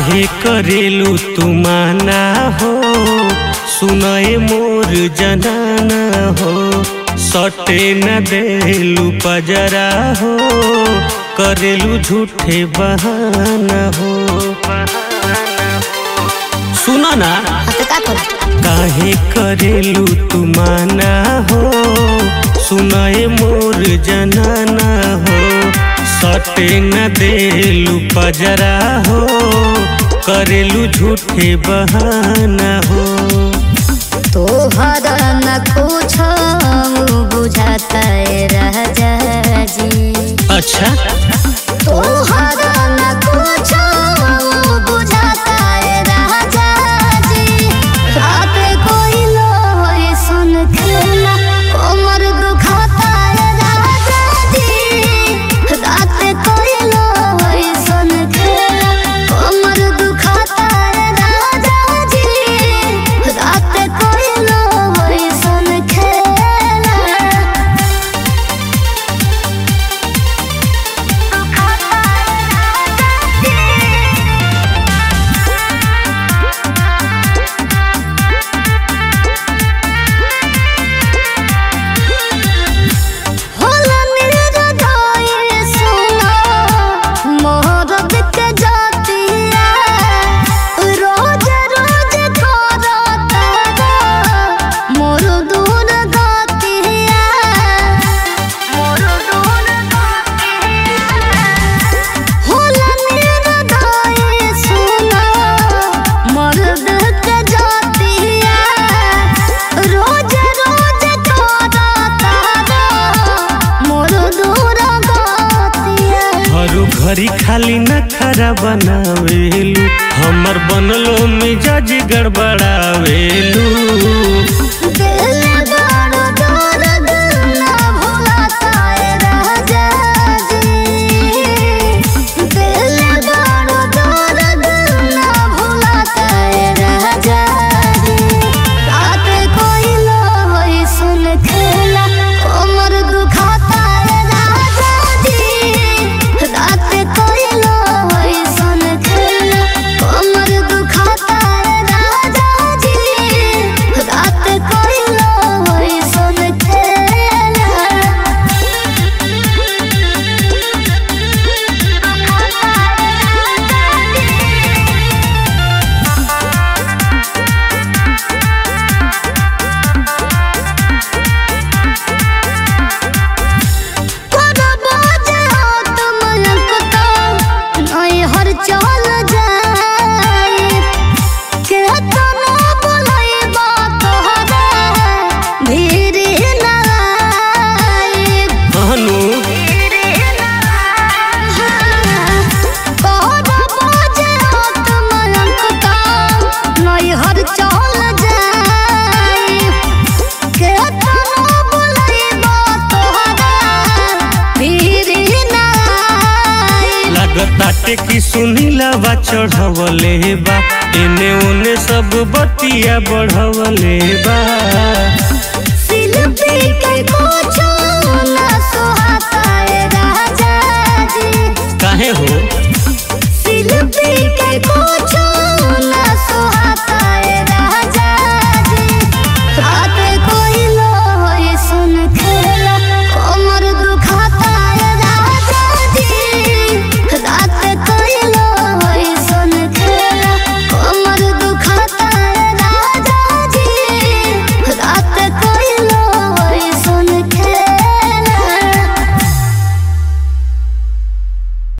काहे करेलू तू माना हो सुनए मोर जनाना हो सटे न देलू पजरा हो करेलू झूठे बहाना हो सुनो ना तो का करू काहे करेलू तू माना हो सुनाए मोर जनाना हो सटे न देलू पजरा हो करेलू झूठे बहाना हो तोहर न कुछ बुझाता है राजा जी अच्छा तोहर न कुछ बुझाता है राजा जी रात कोई लो होई सुन खेला कमर दुखाता है राजा जी रात कोई लो होई सुन खेला कमर दुखाता है राजा जी रात कोई लो होई सुन खेला होला निर्दय सुना मोहब्बत के जातिया रोज रोज करता मोर दूर गातिया मोर दूर होला निर्दय सुना मर्द के जातिया रोज रोज करता मोर दूर गातिया हरु घरी खाली न खरा बनावेलू हमर बनलो मिजाज गड़बड़ावेलू दिल बड़ा दर्द ना भुलाता है राजा जी दिल बड़ा दर्द ना भुलाता है राजा जी रात कोई लो होई सुन खेला कमर दुखाता है राजा जी रात कोई लो होई सुन खेला कमर दुखाता है राजा जी रात कोई लो होई सुन हर चल जाए के तना बोलाई बात हरा धीरे ना आए हनु हर चल जाए के तना बोलाई बात हरा धीरे ना आए लागताटे की सुनीला बा चढ़वले बा एने ओने सब बतिया बढ़वले बा शिल्पी के